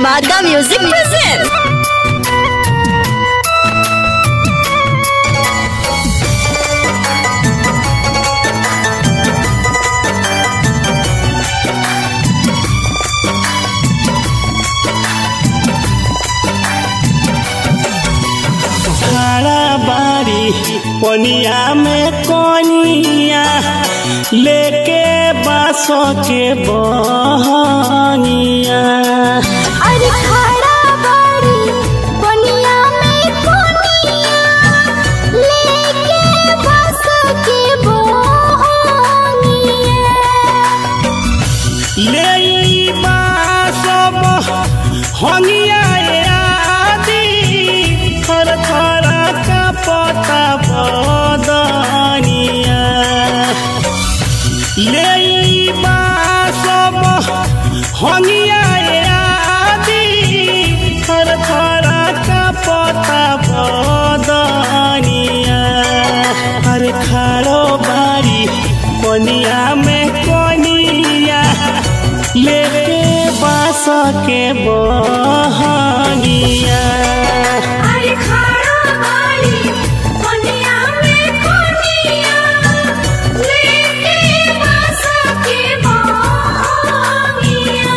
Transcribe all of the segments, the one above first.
Dhamaka Music presents. खड़ा बारी पनिया में कनिया लेके बासों के बहनिया अरे खड़ा बाड़ी कोनिया में कोनिया लेके बस के बोनिया ले बासो बहनिया आदि थर थर का पता बदनिया ले बासो बहनिया आदि थर थर का पता बदनिया हर खाड़ो बारी कोनिया में कोनिया लेके बास के बहनिया अरे खड़ा बाड़ी कोनिया में कोनिया लेके बस के बोनिया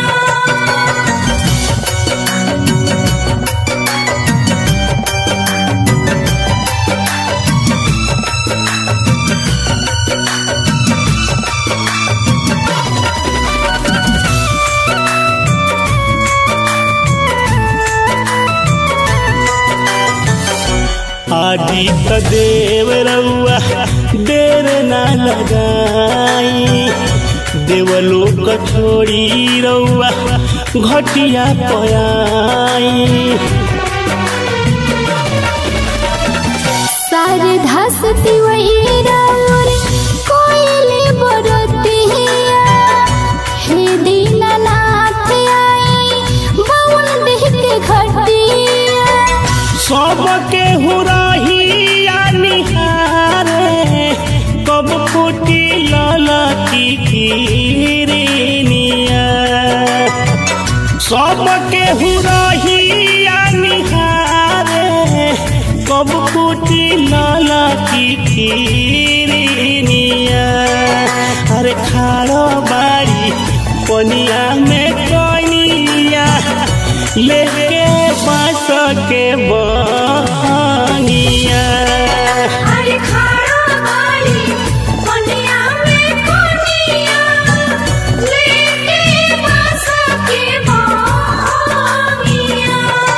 आदित्य देव रउआ देर ना लगाई देवलोक छोड़ी रउआ घटिया पयाई सारे धसती वही राउर कोयले बरतिया हे दीनानाथ आई बउन देह के घटिया सबके हुरहिया निहारे कब फूटी ललकी किरनिया सबके हुरहिया निहारे कब फूटी ललकी किरनिया अरे खाड़ो बाड़ी पनिया में कनिया लेके बास के बनिया अरे खड़ा बाड़ी कोनिया में कोनिया लेके बस के बोनिया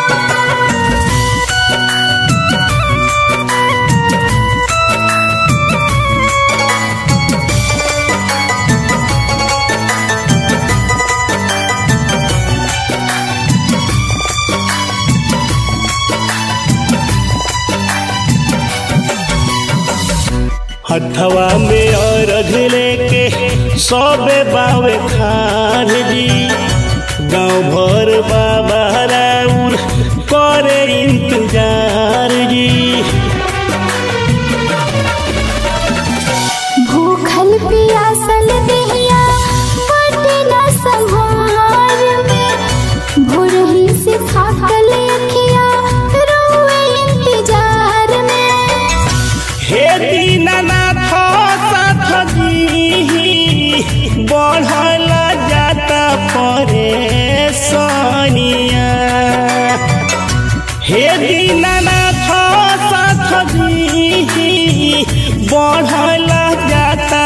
हथवा में अर्घ लेके सबे बावे खान जी गाँव भर बाबा राउर करे इंतजार जी भूखल पियासल देहिया बटे न संहार में भोरही से थाकल अखिया रोए इंतजार में हे दीनानाथ साथ जी बढ़ल जाता परेशानिया हे दीनानाथ साथ जी बढ़ल जाता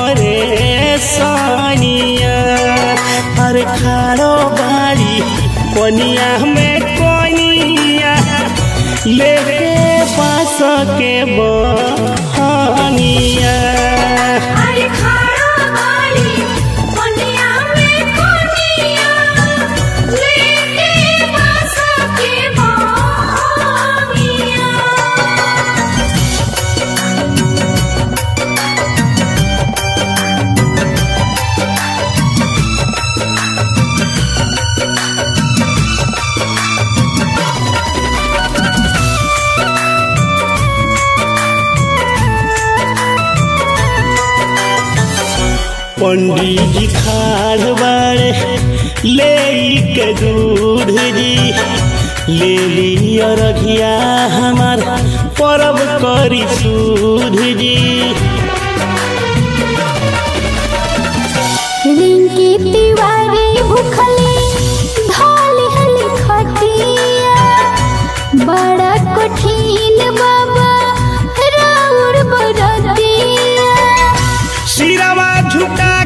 परेशानिया हर खाड़ो बाड़ी कोनिया में कोनिया लेके पास के बहनिया अरे खड़ा बाड़ी कोनिया में कोनिया लेके बस के बोनिया पंडित जी खाड़ बाड़े ले के दूध जी ले लिया रघिया हमार परब करी सूध जी रिंकी तिवारी भूखली ढोली हली खटिया बड़ा कठिन बाबा राउर बरतिया सिरवा झुका